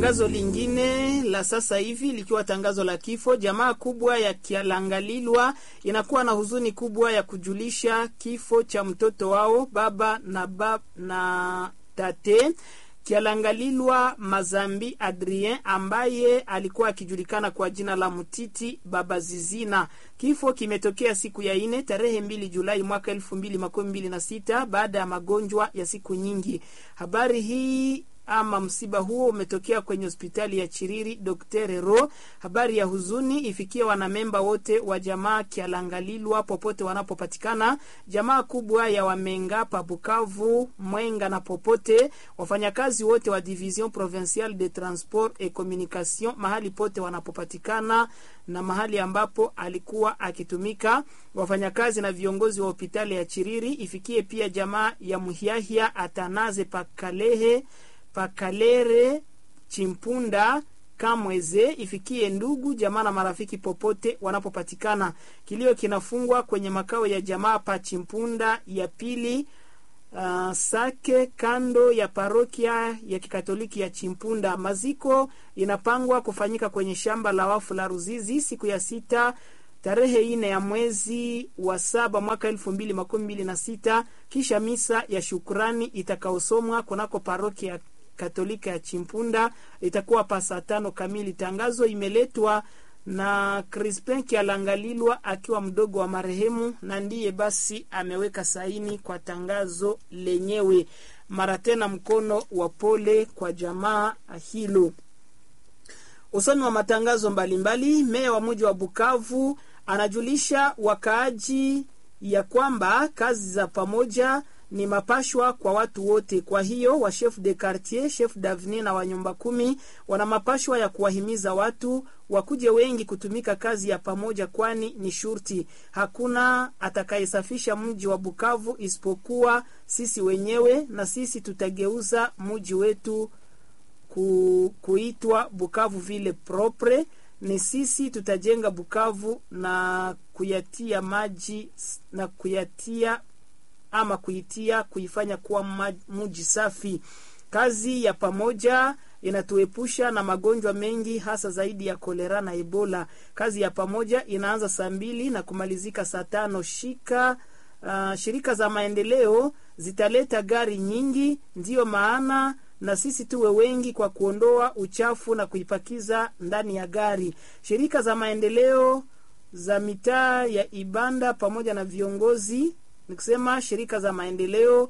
Tangazo lingine la sasa hivi likiwa tangazo la kifo. Jamaa kubwa ya Kialangalilwa inakuwa na huzuni kubwa ya kujulisha kifo cha mtoto wao baba na, bab, na tate Kialangalilwa Mazambi Adrien ambaye alikuwa akijulikana kwa jina la Mutiti Baba Zizina. Kifo kimetokea siku ya ine tarehe mbili Julai mwaka elfu mbili makumi mbili na sita baada ya magonjwa ya siku nyingi. Habari hii ama msiba huo umetokea kwenye hospitali ya Chiriri Dr. Ro. Habari ya huzuni ifikie wanamemba wote wa jamaa Kialangalilwa popote wanapopatikana, jamaa kubwa ya Wamenga pa Bukavu, Mwenga na popote, wafanyakazi wote wa Division Provinciale de Transport et Communication mahali pote wanapopatikana na mahali ambapo alikuwa akitumika, wafanyakazi na viongozi wa hospitali ya Chiriri. Ifikie pia jamaa ya Muhiahia Atanaze Pakalehe Pakalere Chimpunda Kamweze, ifikie ndugu jamaa na marafiki popote wanapopatikana. Kilio kinafungwa kwenye makao ya jamaa pa Chimpunda ya pili uh, Sake, kando ya parokia ya kikatoliki ya Chimpunda. Maziko inapangwa kufanyika kwenye shamba la wafu la Ruzizi siku ya sita tarehe ine ya mwezi wa saba mwaka elfu mbili makumi mbili na sita kisha misa ya shukurani itakaosomwa kunako parokia Katolika ya Chimpunda itakuwa pa saa tano kamili. Tangazo imeletwa na Crispin Kialangalilwa akiwa mdogo wa marehemu na ndiye basi ameweka saini kwa tangazo lenyewe. Mara tena mkono wa pole kwa jamaa hilo. Usomi wa matangazo mbalimbali, meya wa mji wa Bukavu anajulisha wakaaji ya kwamba kazi za pamoja ni mapashwa kwa watu wote. Kwa hiyo wa chef de quartier, chef d'avenir na wa nyumba kumi wana mapashwa ya kuwahimiza watu wakuje wengi kutumika kazi ya pamoja, kwani ni shurti. Hakuna atakayesafisha mji wa Bukavu isipokuwa sisi wenyewe, na sisi tutageuza mji wetu ku, kuitwa Bukavu vile propre. Ni sisi tutajenga Bukavu na kuyatia maji na kuyatia ama kuitia kuifanya kuwa mji safi. Kazi ya pamoja inatuepusha na magonjwa mengi, hasa zaidi ya kolera na Ebola. Kazi ya pamoja inaanza saa mbili na kumalizika saa tano. Shika uh, shirika za maendeleo zitaleta gari nyingi, ndiyo maana na sisi tuwe wengi kwa kuondoa uchafu na kuipakiza ndani ya gari. Shirika za maendeleo za mitaa ya Ibanda pamoja na viongozi nikusema shirika za maendeleo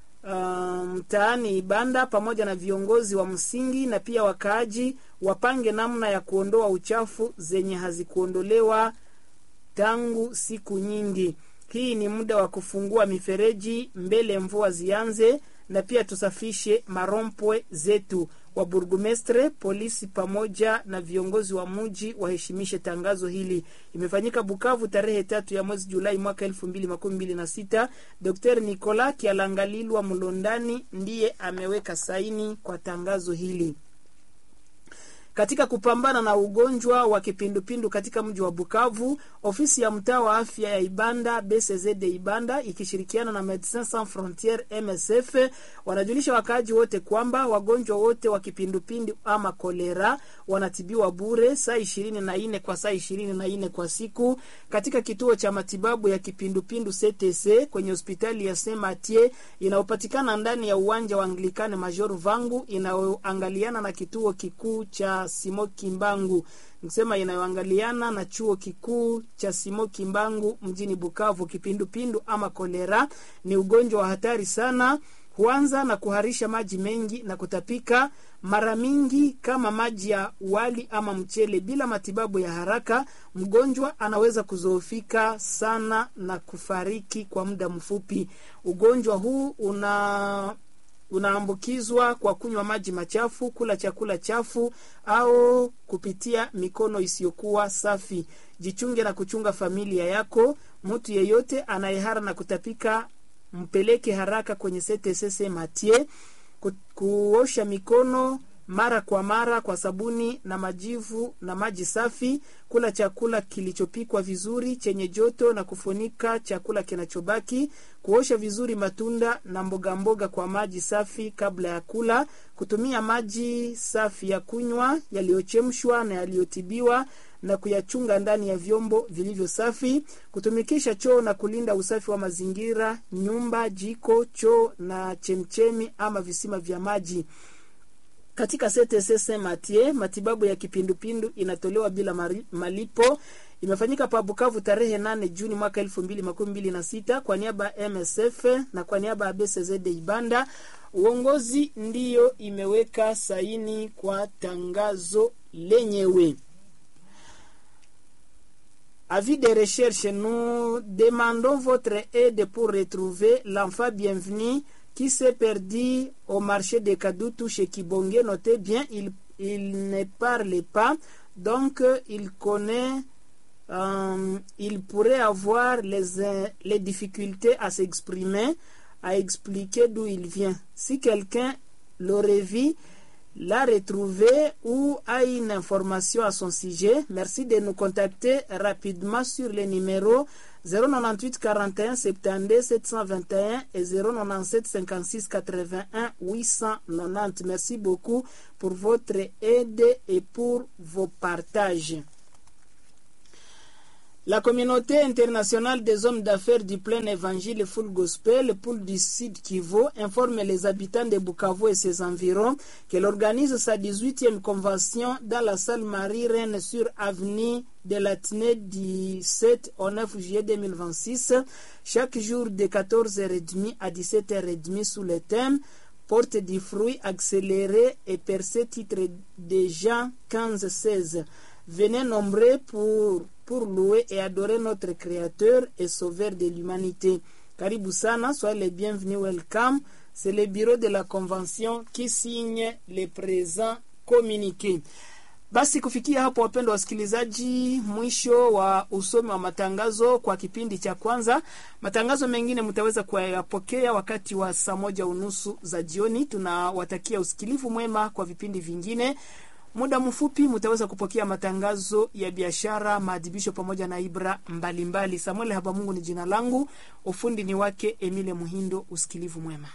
mtaani um, Ibanda pamoja na viongozi wa msingi na pia wakaaji wapange namna ya kuondoa uchafu zenye hazikuondolewa tangu siku nyingi. Hii ni muda wa kufungua mifereji mbele mvua zianze, na pia tusafishe marompwe zetu. Wa burgumestre, polisi pamoja na viongozi wa mji waheshimishe tangazo hili. Imefanyika Bukavu tarehe tatu ya mwezi Julai mwaka elfu mbili makumi mbili na sita. Dr Nicola Kialangalilwa Mlondani ndiye ameweka saini kwa tangazo hili. Katika kupambana na ugonjwa wa kipindupindu katika mji wa Bukavu, ofisi ya mtaa wa afya ya Ibanda BCZD Ibanda ikishirikiana na Medecins Sans Frontieres MSF wanajulisha wakaaji wote kwamba wagonjwa wote wa kipindupindu ama kolera wanatibiwa bure saa ishirini na nne kwa saa ishirini na nne kwa siku katika kituo cha matibabu ya kipindupindu CTC kwenye hospitali ya Saint Mathieu inayopatikana ndani ya uwanja wa Anglikane Major Vangu inayoangaliana na kituo kikuu cha Simo Kimbangu nikisema inayoangaliana na chuo kikuu cha Simo Kimbangu mjini Bukavu. Kipindupindu ama kolera ni ugonjwa wa hatari sana, huanza na kuharisha maji mengi na kutapika mara mingi kama maji ya wali ama mchele. Bila matibabu ya haraka, mgonjwa anaweza kuzoofika sana na kufariki kwa muda mfupi. Ugonjwa huu una unaambukizwa kwa kunywa maji machafu, kula chakula chafu au kupitia mikono isiyokuwa safi. Jichunge na kuchunga familia yako. Mtu yeyote anayehara na kutapika mpeleke haraka kwenye CTC Matie. Ku, kuosha mikono mara kwa mara kwa sabuni na majivu na maji safi, kula chakula kilichopikwa vizuri chenye joto na kufunika chakula kinachobaki, kuosha vizuri matunda na mboga mboga kwa maji safi kabla ya kula, kutumia maji safi ya kunywa yaliyochemshwa na yaliyotibiwa na kuyachunga ndani ya vyombo vilivyo safi, kutumikisha choo na kulinda usafi wa mazingira, nyumba, jiko, choo na chemchemi ama visima vya maji. Katika CTC Saint Mathieu matibabu ya kipindupindu inatolewa bila mari, malipo. Imefanyika pa Bukavu tarehe 8 Juni mwaka 2026 kwa niaba ya MSF na kwa niaba ya BCZD Ibanda. Uongozi ndiyo imeweka saini kwa tangazo lenyewe. Avis de recherche, nous demandons votre aide pour retrouver l'enfant bienvenu qui s'est perdu au marché de Kadoutou chez Kibonge. Notez bien, il, il ne parle pas, donc il connaît, euh, il pourrait avoir les, les difficultés à s'exprimer, à expliquer d'où il vient. Si quelqu'un l'aurait vu, l'a retrouvé ou a une information à son sujet, merci de nous contacter rapidement sur les numéros 098 41 72 721 et 097 56 81 890. Merci beaucoup pour votre aide et pour vos partages. La communauté internationale des hommes d'affaires du plein évangile Full Gospel, poule du Sud Kivu, informe les habitants de Bukavu et ses environs qu'elle organise sa 18e convention dans la salle Marie-Reine sur avenue de l'Athénée du 7 au 9 juillet 2026, chaque jour de 14h30 à 17h30 sous le thème Porte du fruit accéléré et percé titre de Jean 15-16. Venez nombreux pour pour louer et adorer notre Créateur et Sauveur de l'humanité. Karibu sana, soyez les bienvenus, welcome. C'est le bureau de la convention qui signe les présents communiqués. Basi kufikia hapo, wapendwa wasikilizaji, mwisho wa usomi wa matangazo kwa kipindi cha kwanza. Matangazo mengine mtaweza kuyapokea wakati wa saa moja unusu za jioni. Tunawatakia usikilivu mwema kwa vipindi vingine. Muda mfupi mutaweza kupokea matangazo ya biashara, maadhibisho pamoja na ibra mbalimbali. Samuel Habamungu ni jina langu, ufundi ni wake Emile Muhindo. Usikilivu mwema.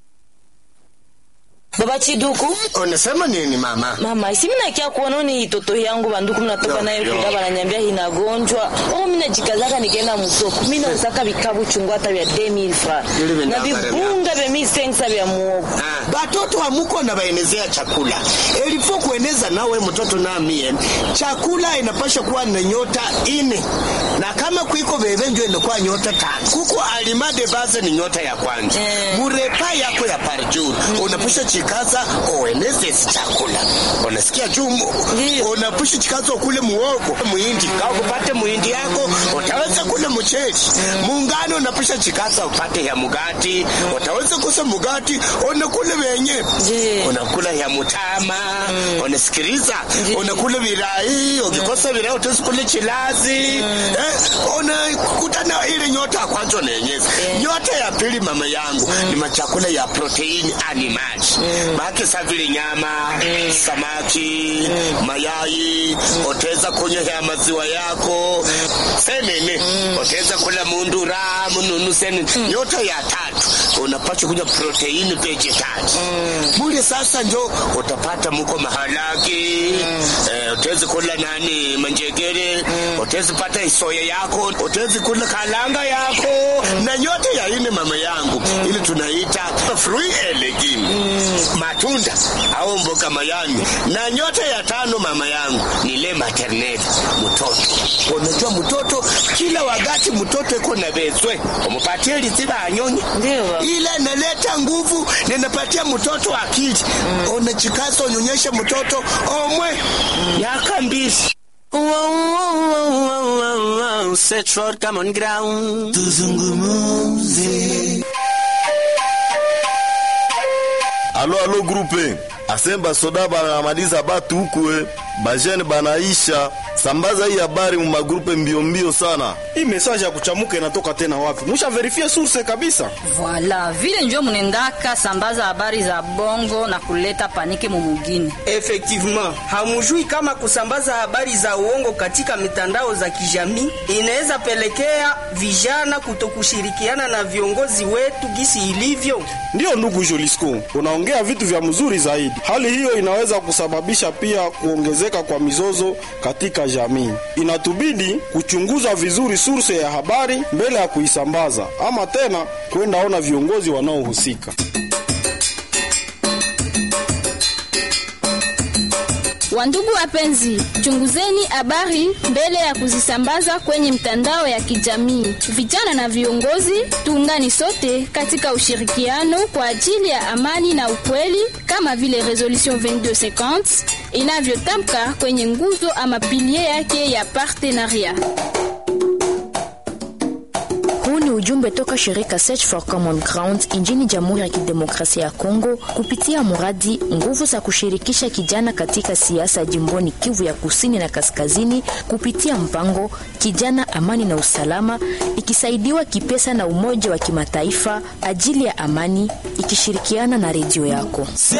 Baba Chiduku, unasema nini mama? mama isi mina kia kuona ni itoto yangu banduku mnatoka Yo, nayo yo. kuda bananyambia inagonjwa. Oh, mina jikazaka nikaenda musoko. Mina usaka vikabu chungu hata vya 2000 francs. Ili Na vinavyo vibunga vya mi sensa vya muogo. batoto wamuko na baenezea chakula elifo kueneza nawe mtoto na mie chakula inapasha kuwa na nyota ine na kama kwiko veve njo inakuwa nyota tano kuko alimade base ni nyota ya kwanza Eh. murepa yako ya parjuru unapasha chikaza ueneze isi chakula unasikia juu Ndiyo. unapasha chikaza ukule muogo muhindi kama upate muhindi yako utaweza kule mcheli muungano unapasha chikaza upate ya mugati utaweza kusa mugati unakula wenye Je. unakula ya mutama unasikiliza Ndiyo. unakula virai ukikosa virai utaweza kula chilazi eh, unakutana ile nyota ya kwanza unaenyeza nyota ya pili mama yangu ni machakula ya proteini animali maake sa vile nyama samaki mayai utaweza kunywa ya maziwa yako senene utaweza kula mundura mununu senene nyota ya tatu unapata kunywa proteini vegetali mule sasa njo utapata muko mahalaki eh, utaweza kula nani manjegere utaweza pata isoya yako utaweza kula kalanga yako na nyote ya ine mama yangu ili tunaita fruit and legume matunda au mboga mayani na nyota ya tano mama yangu ni le maternel mtoto unajua mtoto kila wakati mtoto iko na vezwe umupatie liziba anyonye Ndio baba. ile inaleta nguvu na inapatia mtoto akili mm. unachikaza unyonyeshe mtoto omwe yaka mbili Set for common ground. alo alo grupe aseme basoda banamaliza batu huku e bajene banaisha sambaza hii habari mu magrupe mbio mbio sana. Hii message ya kuchamuka inatoka tena wapi? Musha verifie source kabisa. Voila, vile njo munendaka sambaza habari za bongo na kuleta panike mumugini. Effectivement, hamujui kama kusambaza habari za uongo katika mitandao za kijamii inaweza pelekea vijana kutokushirikiana na viongozi wetu gisi ilivyo. Ndiyo ndugu Jolisco, unaongea vitu vya mzuri zaidi. Hali hiyo inaweza kusababisha pia kuongezeka kwa mizozo katika jamii. Inatubidi kuchunguza vizuri source ya habari mbele ya kuisambaza, ama tena kwenda ona viongozi wanaohusika. Wandugu wapenzi, chunguzeni habari mbele ya kuzisambaza kwenye mtandao ya kijamii. Vijana na viongozi, tuungani sote katika ushirikiano kwa ajili ya amani na ukweli, kama vile resolution 2250 inavyotamka kwenye nguzo ama pilie yake ya partenaria. Huu ni ujumbe toka shirika Search for Common Ground nchini Jamhuri ya Kidemokrasia ya Kongo kupitia mradi nguvu za kushirikisha kijana katika siasa jimboni Kivu ya Kusini na Kaskazini kupitia mpango Kijana Amani na Usalama, ikisaidiwa kipesa na Umoja wa Kimataifa ajili ya amani, ikishirikiana na redio yako.